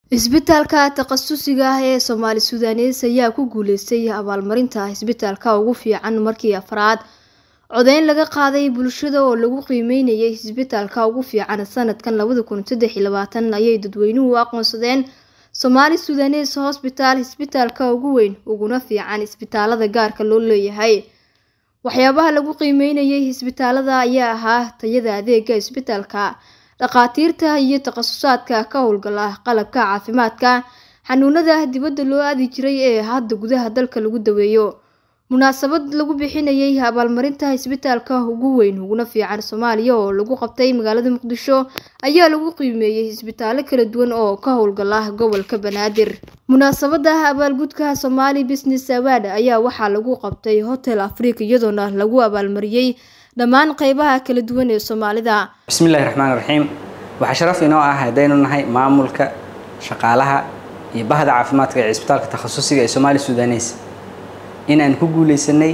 Isbitaalka takhasusiga ah ee Soomaali Suudaneys ayaa ku guuleystay abaalmarinta isbitaalka ugu fiican markii afraad codeyn laga qaaday bulshada oo lagu qiimeynayay isbitaalka ugu fiican sanadkan labada kun saddex iyo labaatan ayay dadweynuhu u aqoonsadeen Soomaali Suudaneys Hospital isbitaalka ugu weyn uguna fiican isbitaalada gaarka loo leeyahay waxyaabaha lagu qiimeynayay isbitaalada ayaa ahaa tayada adeega isbitaalka dhakhaatiirta iyo takhasusaadka ka howlgala qalabka caafimaadka xanuunada dibadda loo aadi jiray ee hadda gudaha dalka lagu daweeyo munaasabad lagu bixinayay abaalmarinta isbitaalka ugu weyn uguna fiican Soomaaliya oo lagu qabtay magaalada Muqdisho ayaa lagu qiimeeyay isbitaallo kala duwan oo ka howlgala gobolka Banaadir munaasabada abaalgudka Somali Business Award ayaa waxaa lagu qabtay Hotel Africa iyadoona lagu abaalmariyay dhammaan qaybaha kala duwan ee Soomaalida bismillahi raxmaani raxiim waxaa sharaf inoo ah haddaynu nahay maamulka shaqaalaha iyo bahda caafimaadka ee cisbitaalka takhasusiga ee Soomaali Suudaneys inaan ku guuleysanay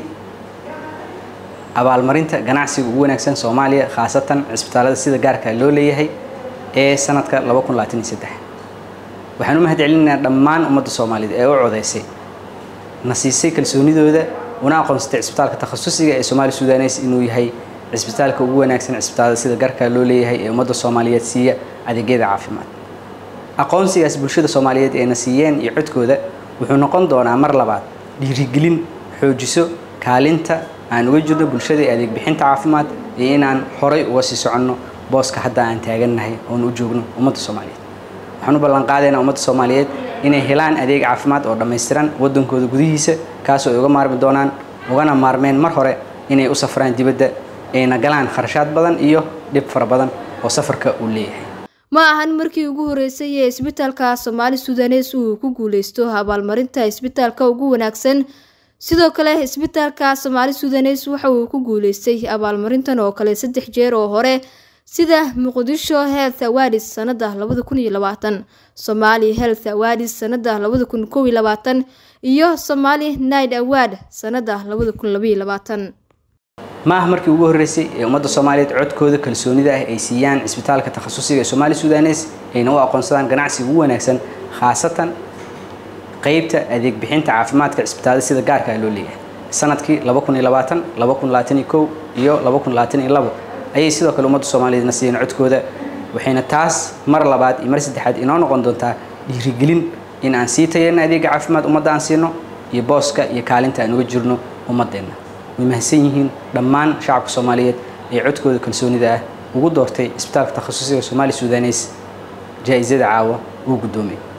abaalmarinta ganacsiga ugu wanaagsan Soomaaliya khaasatan cisbitaalada sida gaarka loo leeyahay ee sanadka 2023 waxaan u mahadcelinaynaa dhammaan ummadda Soomaalida ee u codeysay na siisay kalsoonidooda una aqoonsatay cisbitaalka takhasusiga ee Soomaali Suudaneys inuu yahay cisbitaalka ugu wanaagsan cisbitaalada sida gaarka loo leeyahay ee ummadda Soomaaliyeed siiya adeegyada caafimaad aqoonsigaas bulshada Soomaaliyeed ee na siiyeen iyo codkooda wuxuu noqon doonaa mar labaad dhiirigelin xoojiso kaalinta aan uga jirno bulshada ee adeeg bixinta caafimaad iyo inaan horay uga sii soconno booska hadda aan taagannahay oon u joogno ummadda Soomaaliyeed waxaan u ballan qaadaynaa ummadda Soomaaliyeed inay helaan adeeg caafimaad oo dhammaystiran waddankooda gudihiisa kaasoo ay uga maarmi doonaan ugana maarmeen mar hore inay u safraan dibadda ayna galaan kharashaad badan iyo dhib fara badan oo safarka uu leeyahay ma ahan markii ugu horeysay ee isbitaalka Soomaali Suudaneys uu ku guuleysto abaalmarinta isbitaalka ugu wanaagsan sidoo kale isbitaalka Soomaali Suudaneys waxa uu ku guuleystay abaalmarintan oo kale saddex jeer oo hore sida Muqdisho Health Awards sanada 2020 Somali Health Awards sanada 2021 iyo Somali Night Award sanada 2022 ma ah markii ugu horeysay ee ummadda Soomaaliyeed codkooda kalsoonida ah ay siiyaan isbitaalka takhasusiga ee Soomaali Suudaneys ayna u aqoonsadaan ganacsiga ugu wanaagsan khaasatan qaybta adeeg bixinta caafimaadka isbitaalada sida gaarka loo leeyahay sanadkii 2020 2021 iyo 2022 ayay sidoo kale ummadda Soomaaliyeed na siiyeen codkooda waxayna taas mar labaad iyo mar saddexaad inoo noqon doontaa dhiirigelin in aan sii tayeen adeega caafimaad ummadda aan siino iyo booska iyo kaalinta aan uga jirno ummadeenna way mahadsan yihiin dhammaan shacabka Soomaaliyeed ee codkooda kalsoonida ah ugu doortay isbitaalka takhasusiga Soomaali Suudaneys jaa'izada caawa uu gudoomay